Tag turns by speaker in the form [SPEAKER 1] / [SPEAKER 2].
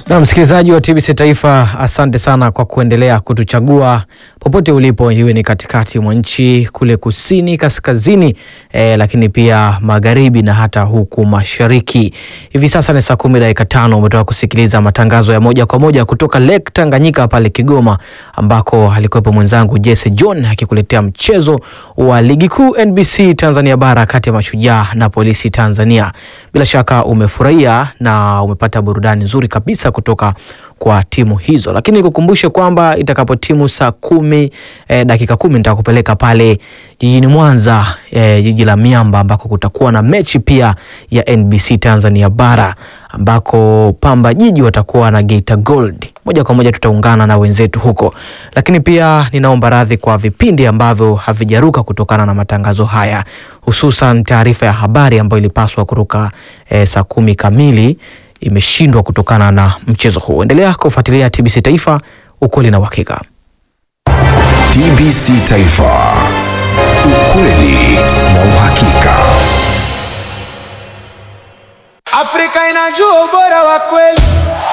[SPEAKER 1] Na msikilizaji wa TBC Taifa, asante sana kwa kuendelea kutuchagua popote ulipo, iwe ni katikati mwa nchi kule kusini, kaskazini, eh, lakini pia magharibi na hata huku mashariki. Hivi sasa ni saa kumi dakika tano. Umetoka kusikiliza matangazo ya moja kwa moja kutoka Lake Tanganyika pale Kigoma, ambako alikuwepo mwenzangu Jesse John akikuletea mchezo wa ligi kuu NBC Tanzania bara kati ya Mashujaa na Polisi Tanzania. Bila shaka umefurahia na umepata burudani nzuri kabisa kutoka kwa timu hizo, lakini nikukumbushe kwamba itakapotimu saa kumi eh, dakika kumi nitakupeleka pale jijini Mwanza eh, jiji la miamba ambako kutakuwa na mechi pia ya NBC Tanzania bara ambako Pamba Jiji watakuwa na Geita Gold. Moja kwa moja tutaungana na wenzetu huko, lakini pia ninaomba radhi kwa vipindi ambavyo havijaruka kutokana na matangazo haya, hususan taarifa ya habari ambayo ilipaswa kuruka eh, saa kumi kamili imeshindwa kutokana na mchezo huu. Endelea kufuatilia TBC Taifa, ukweli na uhakika.
[SPEAKER 2] TBC Taifa, ukweli na uhakika.
[SPEAKER 3] Afrika inajua ubora wa kweli.